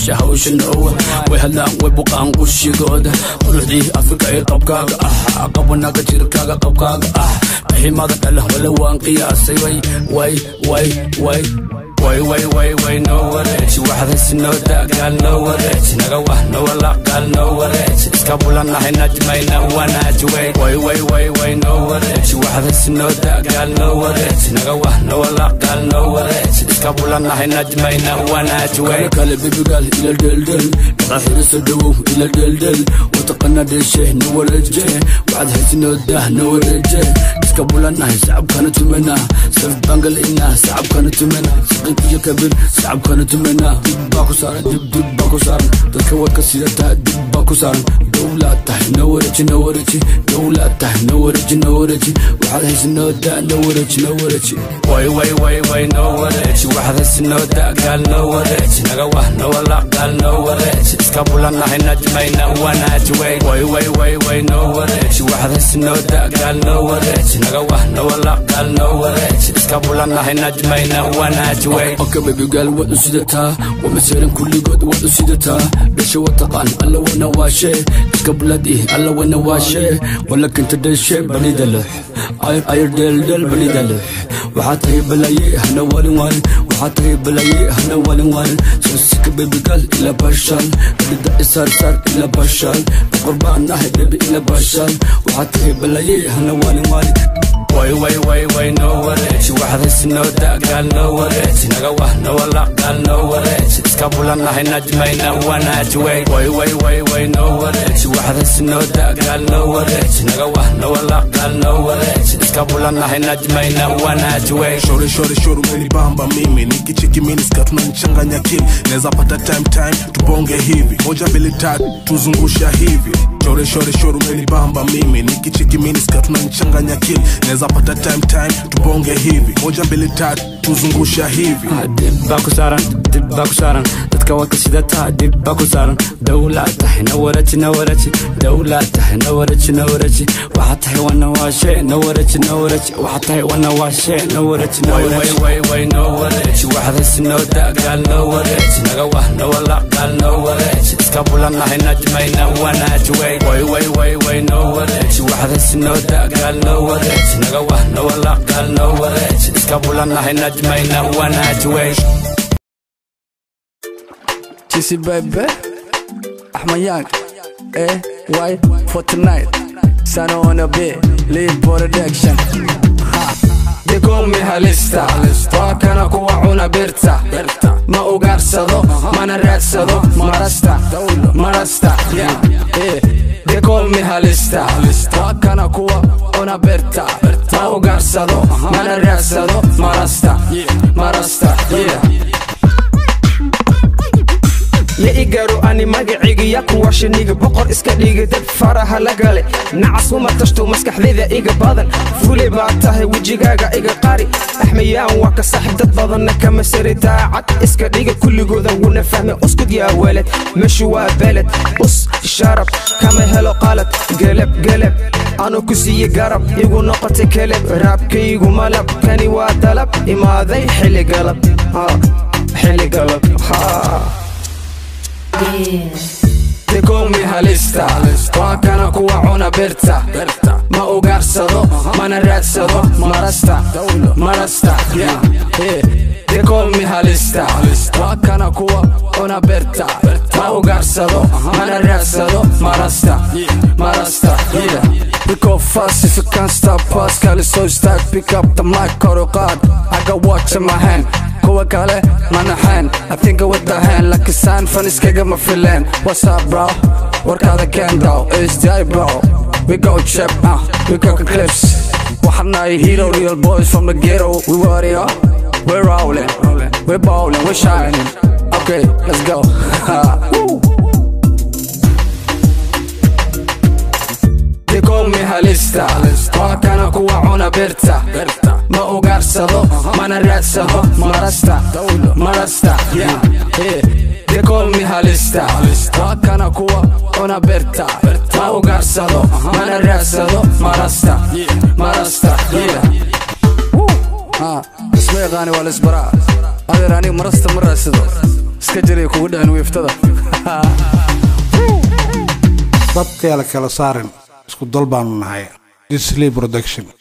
meesha hawsha noowa way hadlaan way buqaan qushigooda quruxdii afrika ee qabkaaga ah qabanaga jirkaaga qabkaaga ah qaximada dhala wala waan qiyaasay way way way way way way way way no wareeji waxdas noo dagaal no wareeji naga wah no walaqaal no wareeji iska bulanahay najmayna wanaaji way way way way way no wareeji waxdas noo dagaal no wareeji naga wah no walaqaal no wareeji iska bulanahay najmayna wanaaji way kale bebigaal ila dheldhel dhaqa xiriso dhawow ila dheldhel wataqana dheeshe no wareeje waxaad haysi noo dah no wareeje iska bulanahay sacabkana tumana saf bangal ina sacabkana tumana iyo kabir sacabkana tumana dib baa ku saaran dib dib baa ku saaran dadka warka sidataa dib baa ku saaran dowlaad tahay no wareeji no wareeji dowlaad tahay no wareeji no wareeji waxaad haysi noo daa no wareeji no wareeji way way way way no wareeji waxaad haysi noo daa gaal no wareeji naga wah no walaqaal no wareeji iska bulanahay najmayna wanaaji way way way way way no wareeji waxaad haysi noo daa gaal no wareeji naga wah no walaqaal no wareeji iska bulanahay najmayna wanaaji way oka bebigaal waad u sidataa waa maseeran kulligood waad u sidataa dhasha wataqaan alla wana waashee iska buladii alla wana waashee wala kinta dhashe balida leh ayar dheeldheel balida leh waxaa tahay balaye hana waalin waalin waxaa tahay balaye hana waalin waalin soosika bebigaal ila bashaal balida isaarsaar ila bashaal boqor baan ahay bebi ila bashaal waxaa tahay balaye hana waalin waalin way way way way no wareeji waxdas noo dagaal no wareeji naga wah no walaqaal no wareeji iska bulanahay najmayna wanaaji way way way way way no wareeji waxdas noo dagaal no wareeji naga wah no walaqaal no wareeji iska bulanahay najmayna wanaaji way shore shore shore umenibamba mimi nikicheki miniska tunanichanganya kili naweza pata time time tubonge hivi moja mbili tatu tuzungusha hivi shore shore shore umenibamba mimi nikicheki miniska tunanichanganya kili naweza pata time time tubonge hivi moja mbili tatu tuzungusha hivi dib baa ku saaran dib baa ku saaran dadka warka sidataa dib baa ku saaran dowlaad tahay na wareeji na wareeji dowlaad tahay na wareeji na wareeji waxaa tahay wana waashee na wareeji na wareeji waxaa tahay wana waashee na wareeji na wareeji way way no wareeji waxdas noo dagaal no wareeji naga wah no walaqaal no wareeji iska bulanahay najmayna wanaaji way way way way way no wareeji waxdas noo dagaal no wareeji naga wah no walaqaal no wareeji iska bulanahay najmayna wanaaji way Jesse baby, Ahmad Young, eh, why for tonight? Son on a bit, lead production. They call me halista waa kana kuwa cuna birta ma ugaarsado mana raadsado marasta marasta yeah. Eh, They call me halista waa kana kuwa cuna birta ma ugaarsado mana raadsado marasta marasta yeah. ya igaro ani magacaygiya kuwa shiniga boqor iska dhiga dad faraha la gale nacas uma tashto maskaxdayda iga badan fule baa tahay wejigaaga iga qari axmayaan waa ka saaxib dad badanna kama sari daacad iska dhiga kulligooda wuna fahme uskud yaa weled meshu waa beled us sharab kama helo qalad gelab gelab anu ku siiye garab igu noqotay keleb raabkaygu malab kani waa dalab imaaday xilli galab xilli galab ha They call me halista waa kana kuwa cuna birta ma ugaarsado mana raadsado marasta marasta yeah. Eh, They call me halista waa kana kuwa cuna birta ma ugaarsado mana raadsado marasta marasta yeah. We go fast if you can't stop us Kali so stack pick up the mic kor u qaad I got watch in my hand kuwa kale manaxeen I think with the hand like a sign fan iskagama fileen What's up bro warkaada kendow SDI bro We go chip uh, we go clips waxaan nahay hero real boys from the ghetto We warrior we're rolling we're bowling we're shining Okay let's go Woo. They call me halista waa kana kuwa cuna birta ma ugaarsado mana raadsado marasta marasta yeah. Eh, They call me halista waa kana kuwa cuna birta ma ugaarsado mana raadsado marasta marasta yeah. Ah, isma yaqaani waa laisbaraa adeer aniga marasta ma raadsado iska jiray kugu dhicin wiiftada dadka la kala saarin isku dal baanu nahay disley production